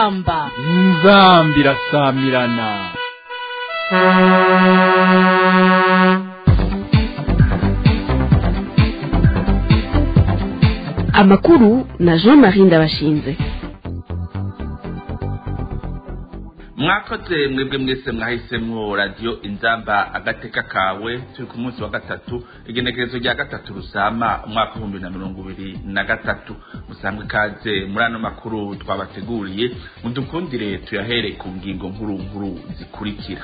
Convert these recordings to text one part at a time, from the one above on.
inzamba inzambi irasamirana amakuru na jean marie ndabashinze mwakoze mwebwe mwese mwahisemwo radiyo inzamba agateka kawe turi ku munsi wa gatatu igenekerezo rya gatatu rusama umwaka w'ibihumbi na mirongo ibiri na gatatu musanzwe ikaze muri ano makuru twabateguriye mudukundire tuyahere ku ngingo nkuru nkuru zikurikira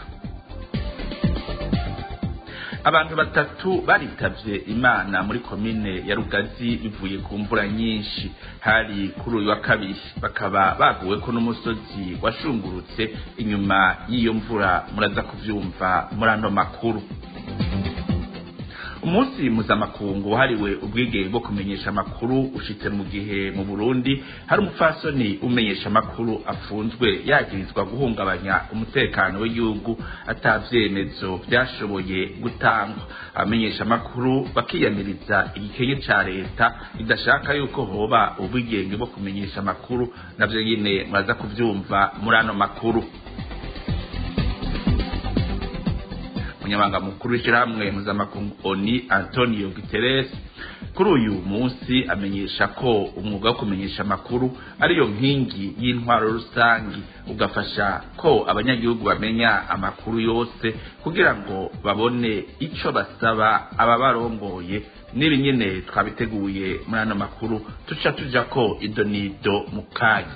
abantu batatu baritavye imana muri komine ya rugazi bivuye ku mvura nyinshi hari kuri uyu wa kabiri bakaba baguweko n'umusozi washungurutse inyuma y'iyo mvura muraza kuvyumva muri ano makuru umunsi mpuzamakungu wahariwe ubwigenge bwo kumenyesha amakuru ushitse mu gihe mu burundi hari umupfasoni umenyesha amakuru afunzwe yagirizwa guhungabanya umutekano w'igihugu atavyemezo vyashoboye gutangwa abamenyesha amakuru bakiyamiriza igikenye ca leta idashaka yuko hoba ubwigenge bwo kumenyesha amakuru navyo nyene muraza kuvyumva muri ano makuru umunyamabanga mukuru w'ishyirahamwe mpuzamakungu oni antonio guterres kuri uyu munsi amenyesha ko umwuga wo kumenyesha amakuru ariyo nkingi y'intwaro rusangi ugafasha ko abanyagihugu bamenya amakuru yose kugira ngo babone ico basaba ababarongoye n'ibi nyene twabiteguye muri ano makuru tuca tuja ko idonido mu kanya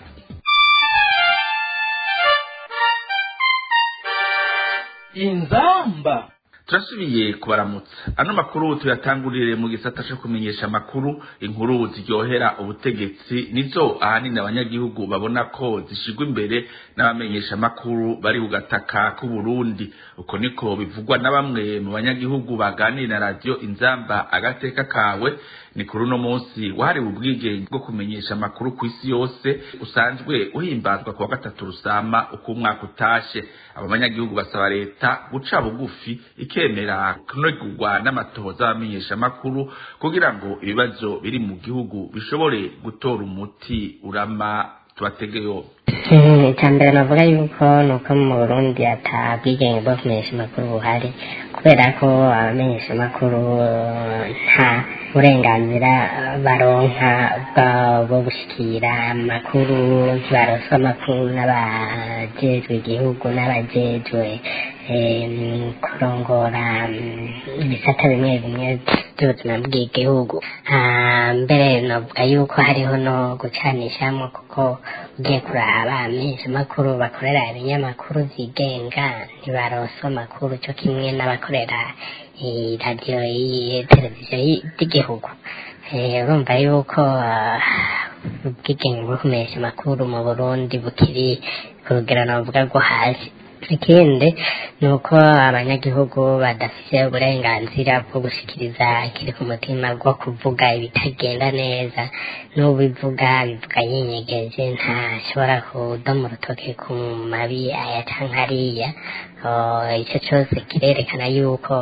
inzamba turasubiye kubaramutsa ano makuru tuyatangurire mu gisata co kumenyesha amakuru inkuru ziryohera ubutegetsi nizo ahanini abanyagihugu babona ko zishigwa imbere n'abamenyesha amakuru bari ku gataka k'uburundi uko niko bivugwa na bamwe mu banyagihugu baganira na radiyo inzamba agateka kawe ni kuri uno munsi wahariwe ubwigenge bwo kumenyesha amakuru ku isi yose usanzwe uhimbazwa ku wa gatatu rusama uko umwaka utashe abo banyagihugu basaba leta guca bugufi ikemera kunegurwa n'amatohoza y'abamenyesha amakuru kugira ngo ibibazo biri mu gihugu bishobore gutora umuti urama tubategeyo icya mbere navuga yuko ni uko mu burundi ata bwigenge bwo kumenyesha amakuru buhari kubera ko abamenyesha amakuru nta burenganzira baronka bwo gushyikira amakuru ntibaroswa amakuru n'abajejwe igihugu n'abajejwe kurongora ibisata bimwe bimwe by'ubuzima bw'igihugu mbere navuga yuko hariho no gucanishamo kuko ugiye kuraba amenshi amakuru bakorera ibinyamakuru byigenga ntibaroswa amakuru cyo kimwe n'abakorera radiyo televiziyo y'igihugu urumva yuko ubwigenge bwo kumenyesha amakuru mu burundi bukiri ku rugero navuga rwo hasi ikindi ni uko abanyagihugu badafite uburenganzira bwo gushyikiriza ikiri ku mutima bwo kuvuga ibitagenda neza n'ubivuga bivuga yinyegeje ntashobora kudoma urutoke ku mabi aya cyangwa ariya icyo cyose kirerekana yuko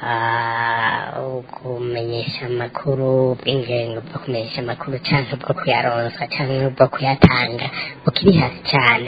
kumenyesha amakuru ubw'ingengo bwo kumenyesha amakuru cyangwa bwo kuyaronsa cyangwa bwo kuyatanga bukiri hasi cyane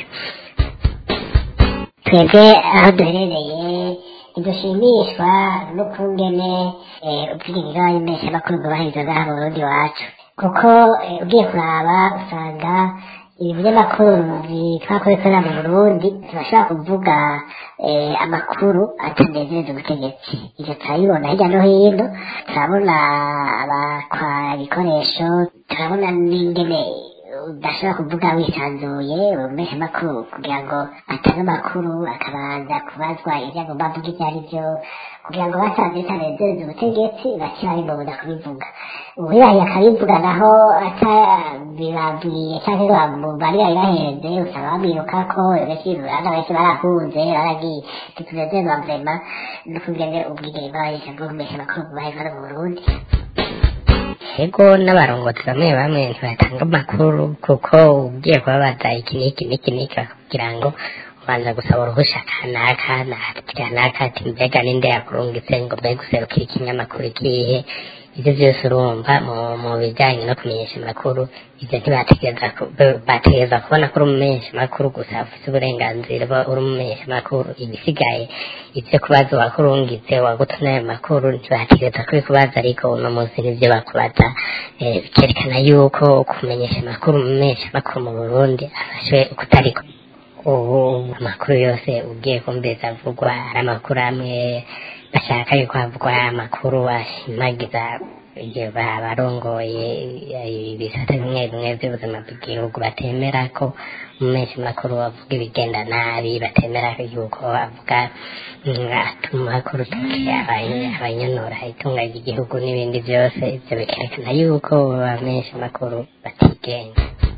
twebwe aho duherereye ntidushimishwa n'ukungene ubwigenge bw'abamenyeshamakuru bwubahiriza ngaha mu burundi iwacu kuko ugiye kuraba usanga ibinyamakuru bitwakora bikorera mu burundi ntibashobora kuvuga amakuru atanezereza ubutegetsi ibyo turabibona hirya no hino turabona abatwara ibikoresho turabona n'ingene udashobora kuvuga wisanzuye umesha amakuru kugira ngo atange amakuru akabanza kubazwa ibyo agomba avuga ibyo ari byo kugira ngo basanze bitanezereza ubutegetsi bake barimbobuza kubivuga uwibahiye akabivuga naho atabibabwiye cyangwa ngo bari bari bahenze usanga bamwiruka ko benshi abana benshi barahunze baragiye titunezerwa vrema no kugira ubwigenge bw'abahisha bwo kumesha amakuru bubahiriza mu burundi ego n'abarongozi bamwe bamwe ntibatanga amakuru kuko ugiye kubabaza iki n'iki n'iki n'iki kugira ngo ubanza gusaba uruhushya kanaka na kanaka ati mbega ninde yakurungitse ngo mbe guserukira ikinyamakuru ikihe ibyo byose urumva mu mu bijyanye no kumenyesha amakuru ibyo ntibategereza ku- be- bategereza kubona ko uri umumenyesha amakuru gusa ufite uburenganzira bwo uri umumenyesha amakuru ibisigaye ibyo kubaza uwakurungitse wagutumye ayo makuru ntibategereza kubikubaza ariko uno munsi nibyo bakubaza eh, bikerekana yuko kumenyesha amakuru umumenyesha amakuru mu burundi afashwe ukutariko ubu amakuru yose ugiye kumviriza avugwa ari amakuru amwe bashaka yuko havugwa amakuru ashimagiza igihe ba- barongoye ibisata bimwe bimwe by'ubuzima bw'igihugu batemera ko umumenyesha amakuru avuga ibigenda nabi batemera yuko avuga mm, atuma kurutoke abanyonora itunga ry'igihugu n'ibindi byose ibyo bikerekana yuko abamenyesha amakuru batigenga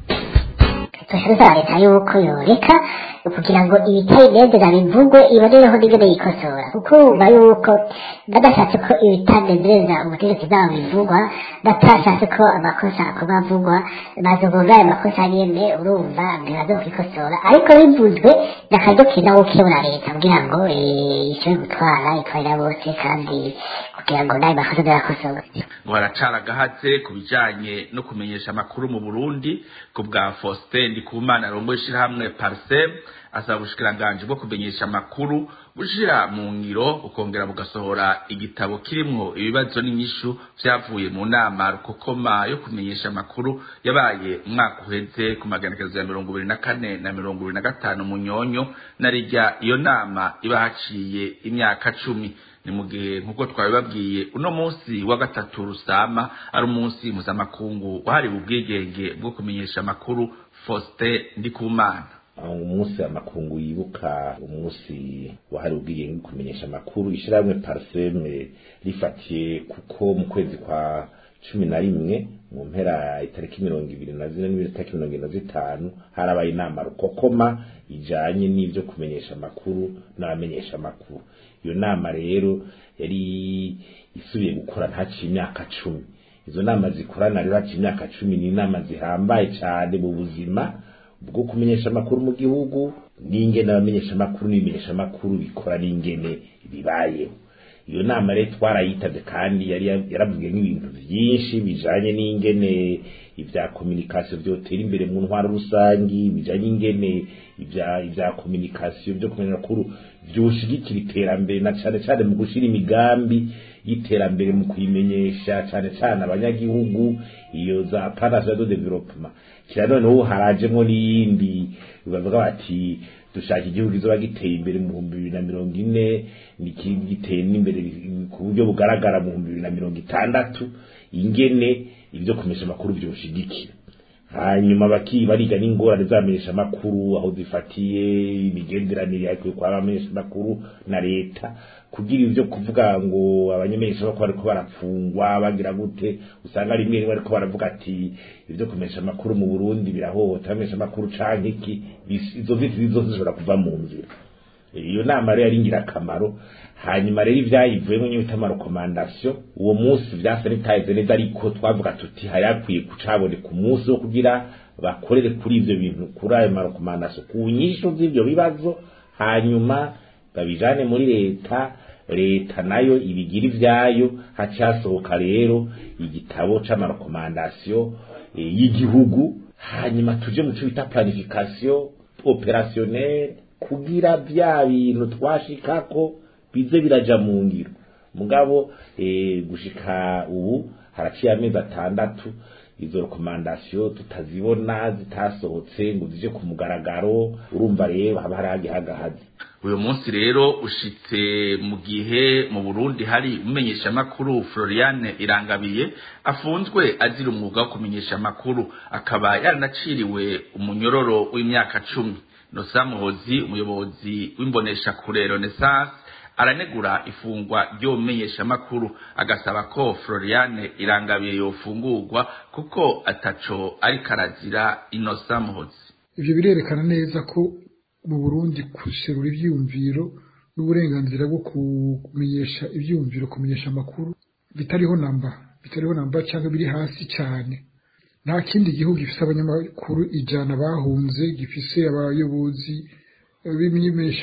dusaba leta yuko yoreka kugira ngo ibitari neza bivugwe ibonereho n'ibyo biyikosora kuko urumva yuko badashatse ko ibitanezereza ubutegetsi bwabo bivugwa batashatse ko amakosa akorwa avugwa bazogoga ayo makosa nyene urumva ntibazokikosora ariko bivuzwe n'akaryo keza ko kebura leta kugira ngo eh, ishobore gutwara itwarira bose kandi kugira ngo n'ayo makosa ntibakosore ngo haracara agahatse ku bijanye no kumenyesha amakuru mu burundi ku bwa faustin ndikumana arongoye ishirahamwe parsem asaba ubushikiranganji bwo kumenyesha amakuru bushira mu ngiro bukongera bugasohora igitabo kirimwo ibibazo n'inyishu vyavuye mu nama rukokoma yo kumenyesha amakuru yabaye umwaka uheze ku magenekerezo ya mirongo ibiri na kane na mirongo ibiri na gatanu mu nyonyo na rirya iyo nama iba haciye imyaka cumi ni mu gihe nk'uko twabibabwiye uno munsi wa gatatu rusama ari umunsi mpuzamakungu wahariwe ubwigenge bwo kumenyesha amakuru faustin ndikumana umunsi amakungu yibuka umunsi wahariwe ubwigenge bwo kumenyesha amakuru ishyirahamwe pariseme rifatiye kuko mu kwezi kwa cumi na rimwe mu mpera itariki mirongo ibiri na zine n'itariki mirongo ibiri na zitanu harabaye inama rukokoma ijanye n'ivyo kumenyesha amakuru n'abamenyesha amakuru iyo nama rero yari isubiye gukora ntaciye imyaka cumi izo nama zikorana rero haciye imyaka cumi ni inama zihambaye cyane mu buzima bwo kumenyesha amakuru mu gihugu n'ingene abamenyesha amakuru n'ibimenyesha amakuru bikora n'ingene bibayeho iyo nama rero twarayitavye kandi yari yaravuge n'ibintu vyinshi bijanye n'ingene ibya communication vyotera imbere mu ntwaro rusangi bijanye ingene ibya ibya communication byo kumenya amakuru vyoshigikira iterambere na cane cane mu gushira imigambi y'iterambere mu kuyimenyesha cane cane abanyagihugu iyo za partnership de development kira noneho harajemwo n'iyindi bavuga bati dushaka igihugu kizoba giteye imbere mu bihumbi bibiri na mirongo ine n'ikindi giteye n'imbere ku buryo bugaragara mu bihumbi bibiri na mirongo itandatu ingene ibyo kumesha amakuru byoshigikira hanyuma baki bariga n'ingorane zamenyesha amakuru aho zifatiye imigenderanire yakwiye kwa bamenyesha amakuru na leta kugira ivyo kuvuga ngo abanyamenyesha amakuru bariko barapfungwa bagira gute usanga rimwe rimwe ariko baravuga ati ivyo kumesha amakuru mu Burundi birahohota bamenyesha amakuru canke iki izo viti zose zishobora kuva mu nzira iyo nama rero yari ingirakamaro hanyuma rero ivyayivuyemo nyine bita amarekomandasiyo uwo munsi vyasa bitahize neza ariko twavuga tuti hari hakwiye kucaboneka umunsi wo kugira bakorere kuri ivyo bintu kuri ayo marekomandasiyo ku nyishu z'ivyo bibazo hanyuma babijane muri leta leta nayo ibigira ivyayo hacasohoka rero igitabo c'amarekomandasiyo e, y'igihugu hanyuma tuje mu cyo bita planification opérationnelle kugira bya bintu twashikako bize biraja mu ngiro mugabo eh, gushika ubu haraciye amezi atandatu izo rekomandasiyo tutazibona zitasohotse ngo zije ku mugaragaro urumva rero haba hari agihagahazi uyu munsi rero ushitse mu gihe mu burundi hari umenyesha amakuru floriane irangabiye afunzwe azira umwuga wo kumenyesha amakuru akaba yaranaciriwe umunyororo w'imyaka cumi nosa muhozi umuyobozi w'imbonesha kure renaissance aranegura ifungwa ry'umenyesha amakuru agasaba ko floriane irangabiye yofungurwa kuko ataco ariko arazira inosa muhozi ivyo birerekana neza ko mu burundi guserura ivyiyumviro n'uburenganzira bwo kumenyesha ivyiyumviro kumenyesha amakuru bitariho namba bitariho namba cyangwa biri hasi cyane nta kindi gihugu gifise abanyamakuru ijana bahunze gifise abayobozi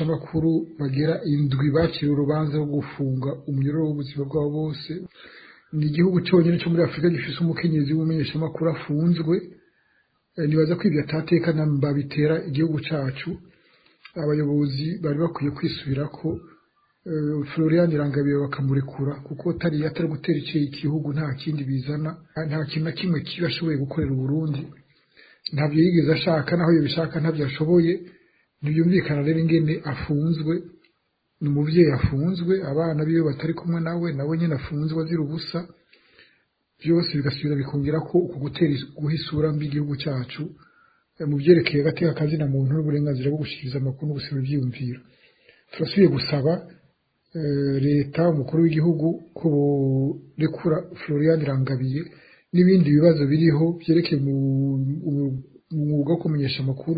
b'imenyeshamakuru bagera indwi bakiriye urubanza rwo gufunga umunyururu w'ubuzima bwabo bose ni igihugu cyonyine cyo muri afurika gifise umukenyezi w'umumenyeshamakuru afunzwe Eh, nibaza ko ibyo atateka namba bitera igihugu cacu abayobozi bari bakwiye kwisubira ko eh, Florian Irangabiye bakamurekura kuko atari atari gutera icyo igihugu nta kindi bizana nta kintu na kimwe kiba ashoboye gukorera Uburundi ntabyo yigeze ashaka naho yabishaka ntabyo ashoboye ntibyumvikana rero ingene afunzwe ni umubyeyi afunzwe abana biwe batari kumwe nawe nawe nyine afunzwe azira ubusa byose bigasubira bikongera ko uku gutera is- guha isura mbi igihugu cyacu eh, mu byerekeye agateka kazina muntu n'uburenganzira bwo gushyikiriza amakuru no gusaba ibyiyumviro turasubiye gusaba eh, leta umukuru w'igihugu ko borekura Florian Irangabiye n'ibindi bibazo biriho byerekeye mu mu- mu mwuga wo kumenyesha amakuru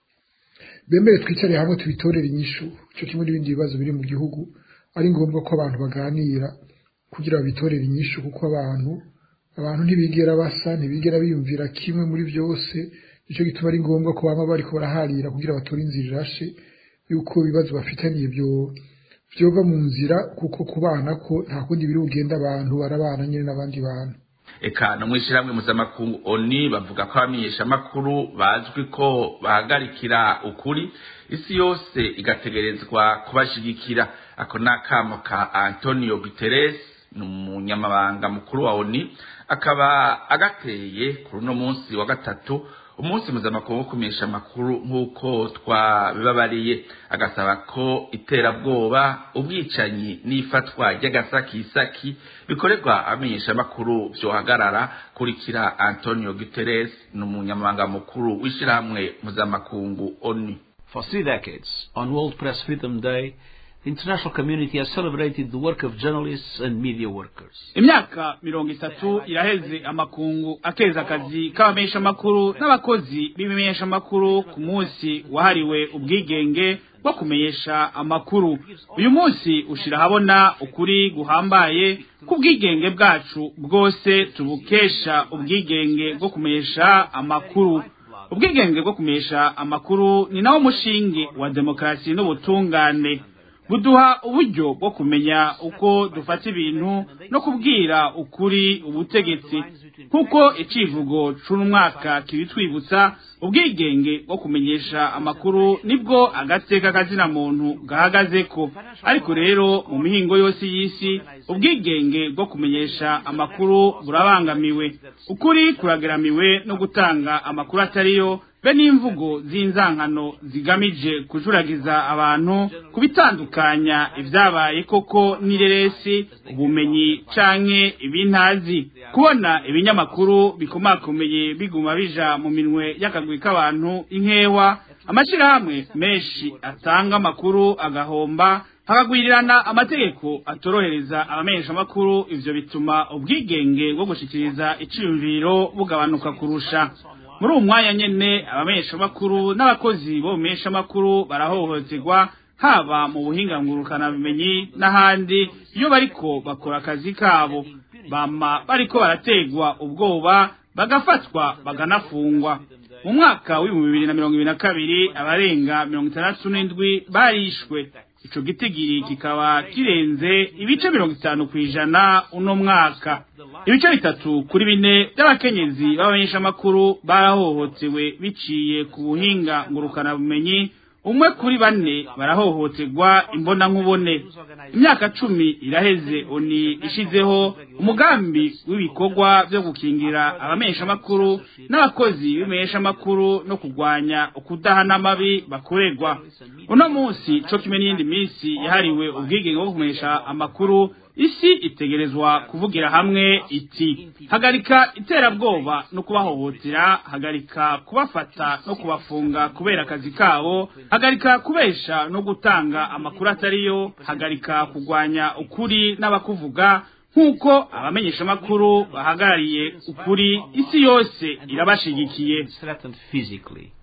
bemere twicare hamwe tubitorere inyishu cyo kimwe n'ibindi bibazo biri mu gihugu ari ngombwa ko abantu baganira kugira babitorere inyishu kuko abantu abantu ntibigera basa ntibigera biyumvira kimwe muri byose nicyo gituma ari ngombwa ko baba bariko baraharira kugira batore inzira irashe yuko ibibazo bafitaniye byo byova mu nzira kuko kubana ko nta kundi biri bugenda abantu barabana nyine n'abandi bantu eka no mw'ishyirahamwe mpuzamakungu oni bavuga ko abamenyeshamakuru bazwi ko bahagarikira ukuri isi yose igategerezwa kubashigikira ako ni akamo ka antonio guterres ni umunyamabanga mukuru wa oni akaba agateye kuri uno munsi wa gatatu umunsi mpuzamakungu wo kumenyesha amakuru nk'uko twabibabariye agasaba ko iterabwoba ubwicanyi n'ifatwa ry'agasakisaki bikorerwa abamenyeshamakuru byohagarara kurikira antonio guterres ni umunyamabanga mukuru w'ishyirahamwe mpuzamakungu oni For three decades, on World Press Freedom Day, the international community has celebrated the work of journalists and media workers. imyaka mirongo itatu iraheze amakungu akeza akazi k'abamenyeshamakuru n'abakozi b'ibimenyeshamakuru ku munsi wahariwe ubwigenge bwo kumenyesha amakuru uyu munsi ushira ahabona ukuri guhambaye k'ubwigenge bwacu bwose tubukesha ubwigenge bwo kumenyesha amakuru ubwigenge bwo kumenyesha amakuru ni nawo mushinge wa demokarasi n'ubutungane buduha uburyo bwo kumenya uko dufata ibintu no kubwira ukuri ubutegetsi nk'uko icivugo c'umwaka kibitwibutsa ubwigenge bwo kumenyesha amakuru nibwo agateka kazina muntu gahagazeko ariko rero mu mihingo yose y'isi ubwigenge bwo kumenyesha amakuru burabangamiwe ukuri kurageramiwe no gutanga amakuru atariyo be n'imvugo z'inzankano zigamije kujuragiza abantu kubitandukanya ibyabaye koko n'ireresi ubumenyi canke ibintazi kubona ibinyamakuru bikomakomeye biguma bija mu minwe y'akagwi k'abantu inkewa amashirahamwe menshi atanga amakuru agahomba hakagwirirana amategeko atorohereza abamenyeshamakuru ivyo bituma ubwigenge bwo gushikiriza iciyumviro bugabanuka kurusha muri uwo mwanya nyene abamenyeshamakuru n'abakozi bo mu menyeshamakuru barahohoterwa haba mu buhinga ngurukanabumenyi n'ahandi iyo bariko bakora akazi kabo bama bariko barategwa ubwoba bagafatwa baganafungwa mu mwaka w'ibihumbi bibiri na mirongo ibiri na kabiri abarenga mirongo itandatu n'indwi barishwe ico gitigiri kikaba kirenze ibice mirongo itanu kw'ijana uno mwaka ibice bitatu kuri bine by'abakenyezi b'abamenyeshamakuru barahohotewe biciye ku buhinga ngurukanabumenyi umwe kuri bane barahohoterwa imbona nkubone imyaka cumi iraheze oni ishizeho umugambi w'ibikorwa byo gukingira abamenyeshamakuru n'abakozi b'imenyeshamakuru no kurwanya ukudahana amabi bakorerwa uno munsi co kimwe n'iyindi minsi yahariwe ubwigenge bwo kumenyesha amakuru isi itegerezwa kuvugira hamwe iti hagarika iterabwoba no kubahohotera hagarika kubafata no kubafunga kubera akazi kabo hagarika kubesha no gutanga amakuru atariyo hagarika kurwanya ukuri n'abakuvuga nk'uko abamenyeshamakuru bahagarariye ukuri isi yose irabashigikiye threatened physically.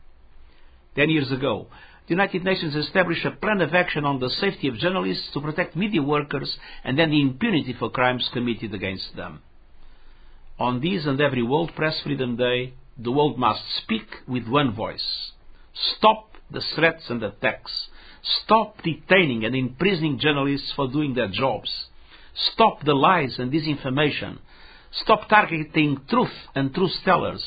Ten years ago, the United Nations established a plan of action on the safety of journalists to protect media workers and then the impunity for crimes committed against them. On this and every World Press Freedom Day, the world must speak with one voice. Stop the threats and attacks. Stop detaining and imprisoning journalists for doing their jobs. Stop the lies and disinformation. Stop targeting truth and truth tellers.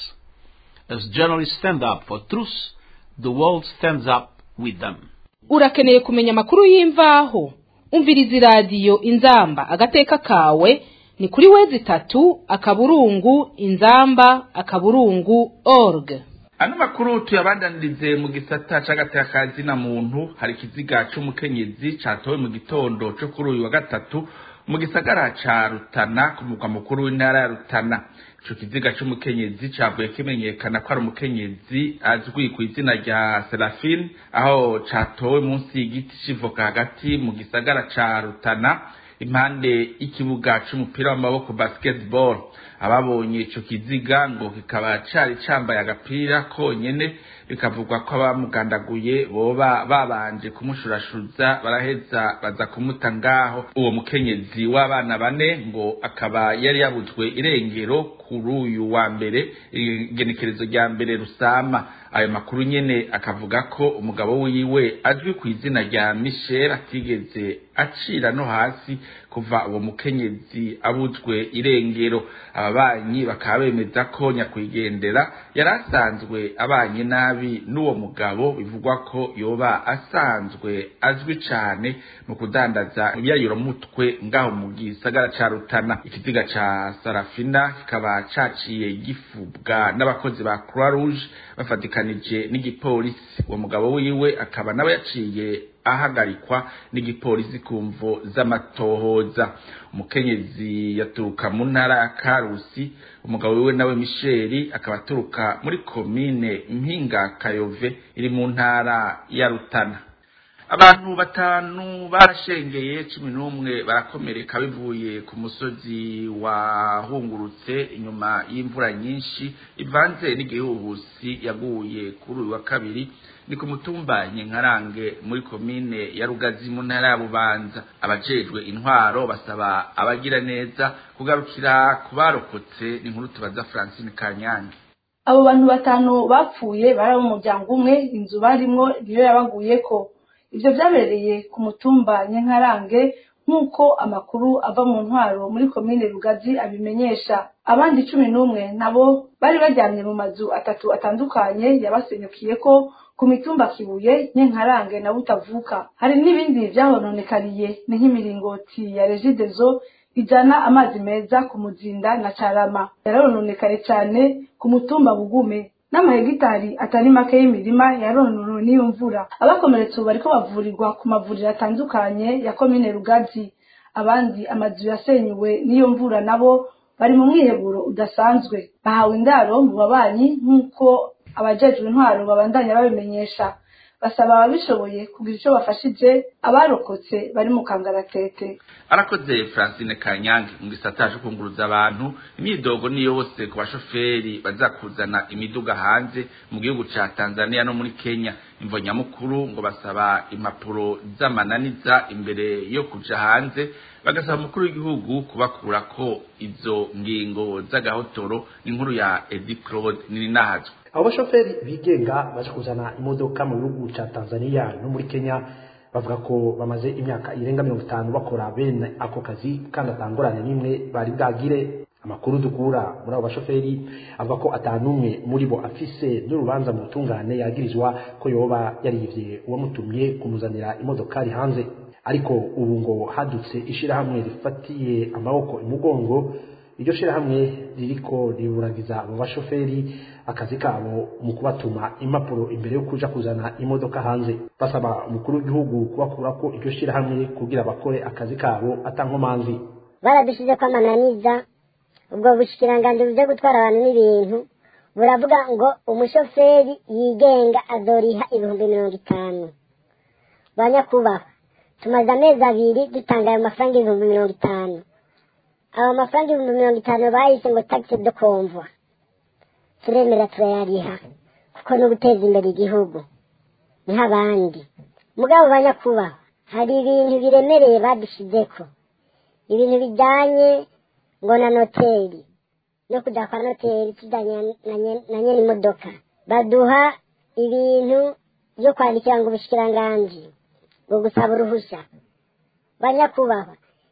As journalists stand up for truth, the world stands up with them. urakeneye kumenya amakuru y'imvaho umviriza iradiyo inzamba agateka kawe ni kuri wezi itatu akaburungu inzamba akaburungu org ano makuru tuyabandanirize mu gisata c'agatekazi na muntu hari ikiziga c'umukenyezi catowe mu gitondo co kuri uyu wa gatatu mu gisagara ca rutana ku mugwa mukuru w'intara ya rutana ico kiziga c'umukenyezi cavuye kimenyekana ko ari umukenyezi azwi ku izina rya serafine aho catowe munsi y'igiti c'ivoka hagati mu gisagara ca rutana impande y'ikibuga c'umupira w'amaboko basketball ababonye ico kiziga ngo kikaba cari cambaye agapira konyene bikavugwa ko abamugandaguye boba babanje kumushurashuza baraheza baza kumuta ngaho uwo mukenyezi w'abana bane ngo akaba yari yabuzwe irengero kuri uyu wa mbere igenekerezo rya mbere rusama ayo makuru nyene akavuga ko umugabo wiwe azwi ku izina rya Michel atigeze acira no hasi kuva uwo mukenyezi abuzwe irengero ababanyi bakaba bemeza ko nyakwigendera yari asanzwe abanye nabi n'uwo mugabo bivugwa ko yoba asanzwe azwi cane mu kudandaza ibyayuromutwe ngaho mu gisagara ca Rutana ikiziga ca Sarafina kikaba caciye gifubwa n'abakozi ba Croix Rouge bafatikanije n'igipolisi uwo mugabo wiwe akaba nawe yaciye ahagarikwa n'igipolisi ku mvo z'amatohoza umukenyezi yaturuka mu ntara ya karusi umugabo wiwe nawe misheli akaba aturuka muri komine mpinga kayove iri mu ntara ya rutana abantu batanu barashengeye cumi n'umwe barakomereka bivuye ku musozi wahungurutse inyuma y'imvura nyinshi ivanze n'igihuhusi yaguye kuri uyu wa kabiri ni ku mutumba nyenkarange muri komine ya rugazi mu ntara ya bubanza abajejwe intwaro basaba abagira neza kugarukira ku barokotse ni inkuru tubaza francine kanyange abo bantu batanu bapfuye bari abo mu muryango umwe inzu barimwo niyo yabaguyeko ivyo vyabereye ku mutumba nyenkarange nk'uko amakuru ava mu ntwaro muri komine rugazi abimenyesha abandi cumi n'umwe nabo bari baryamye mu mazu atatu atandukanye yabasenyukiyeko ku mitumba kibuye nyenkarange na butavuka hari n'ibindi vyahononekariye ni nk'imiringoti ya regidezo ijana amazi meza ku muzinda na carama yarononekaye cane ku mutumba bugume n'amahegitari atari make y'imirima yarononewe n'iyo mvura abakomeretse ubu bariko bavurirwa ku mavuriro atandukanye ya komine rugazi abandi amazu yasenyuwe n'iyo mvura nabo bari mu mwiheburo udasanzwe bahawe indaro mu babanyi nk'uko abajejwe intwaro babandanya babimenyesha basaba ababishoboye kugira icyo bafashije abarokotse bari mu kangaratete arakoze francine kanyange mu gisata co kunguruza abantu imyidogo ni yose ku bashoferi bazakuzana imiduga hanze mu gihugu ca tanzania no muri kenya imvo nyamukuru ngo basaba impapuro z'amananiza imbere yo kuja hanze bagasaba umukuru w'igihugu kubakurako izo ngingo z'agahotoro n'inkuru ya edi claude nininahazwe abo bashoferi bigenga baje kuzana imodoka mu gihugu ca tanzania no muri kenya bavuga ko bamaze imyaka irenga mirongo itanu bakora bene ako kazi kandi atangorane n'imwe bari bwagire amakuru dukura muri abo bashoferi avuga ko atanumwe muri bo afise n'urubanza mu butungane yagirizwa ko yoba yarivye uwamutumye kumuzanira imodokari hanze ariko ubu ngo hadutse ishirahamwe rifatiye amaboko imugongo iryo shirahamwe ririko riburagiza abo bashoferi akazi kabo mu kubatuma impapuro imbere yo kuja kuzana imodoka hanze basaba umukuru w'igihugu kubakurako iryo shirahamwe kugira bakore akazi kabo atankomanzi baradushize ko amananiza ubwo bushikiranganji buje gutwara abantu n'ibintu buravuga ngo umushoferi yigenga azoriha ibihumbi mirongo itanu banyakubahwa tumaze amezi abiri dutanga ayo mafaranga ibihumbi mirongo itanu ayo mafaranga ibihumbi mirongo itanu bahise ngo tagisi do komvwa turemera turayariha kuko ni uguteza imbere igihugu niho abandi mugabo banyakubahwa hari ibintu biremereye badushizeko ibintu bijyanye ngo na noteri no kujya kwa noteri tujyanye na nyene imodoka baduha ibintu byo kwandikira ngo ubushikiranganji ngo gusaba uruhushya banyakubahwa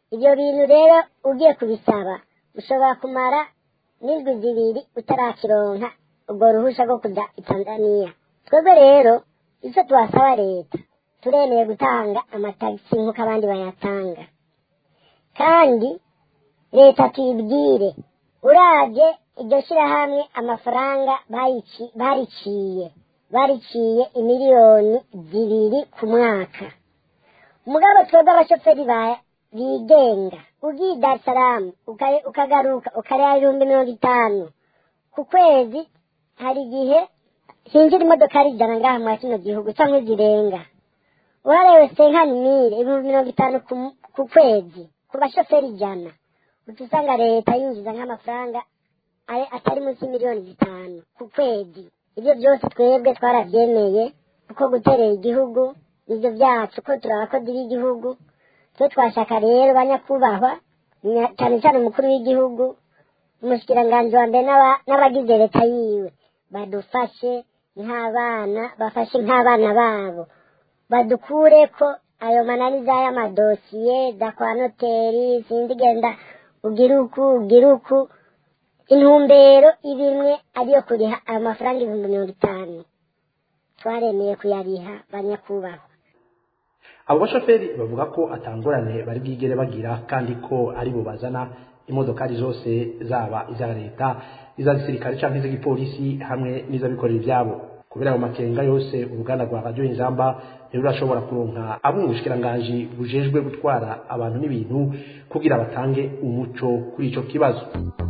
ibyo bintu rero ugiye kubisaba ushobora kumara n'indwi zibiri utarakironka ubwo ruhusha rwo kujya i tanzaniya twebwe rero icyo twasaba leta turemeye gutanga amatagisi nk'uko abandi bayatanga kandi leta tuyibwire urabye iryo shyirahamwe amafaranga bayici- bariciye bariciye imiliyoni zibiri ku mwaka umugabo twebwe abashoferi ba- bigenga ugiye i dar es salaam uka- ukagaruka ukareba ibihumbi mirongo itanu ku kwezi hari igihe hinjira imodoka ari ijana ngaha muri kino gihugu cyangwa zirenga uharewe senkani mire ibihumbi mirongo itanu ku- ku kwezi ku bashoferi ijana uca usanga leta yinjiza nk'amafaranga ari- atari munsi y'imiliyoni zitanu ku kwezi ibyo byose twebwe twarabyemeye kuko guterera igihugu nibyo byacu ko turi abakozi b'igihugu twe twashaka rero banyakubahwa nya- cyane cyane umukuru w'igihugu umushikiranganji wa mbere n'aba- n'abagize leta yiwe badufashe nk'abana bafashe nk'abana babo badukure ko ayo mananiza y'amadosiye za kwa noteri sinzi genda ugira uku ugira uku intumbero ibimwe ariyo kuriha ayo mafaranga ibihumbi mirongo itanu twaremeye kuyariha banyakubahwa abo bashoferi bavuga ko atangorane bari bwigere bagira kandi ko ari bo bazana imodokari zose zaba iza leta iza gisirikare cyangwa iz'igipolisi hamwe n'iz'abikorera ibyabo kubera ayo makenga yose uruganda rwa radiyo inzamba ntirurashobora kuronka abo mu bushikiranganji bujejwe gutwara abantu n'ibintu kugira batange umuco kuri ico kibazo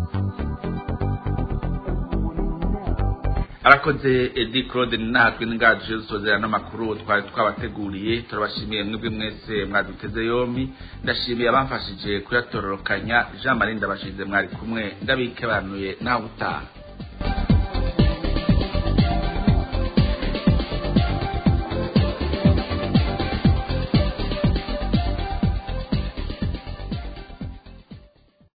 arakoze edi claude natwe n'ingaje zisozera n'amakuru twari twabateguriye turabashimiye mwebwe mwese mwaduteze yombi ndashimiye abamfashije kuyatororokanya jean marie ndabashize mwari kumwe ndabikebanuye nawe utaha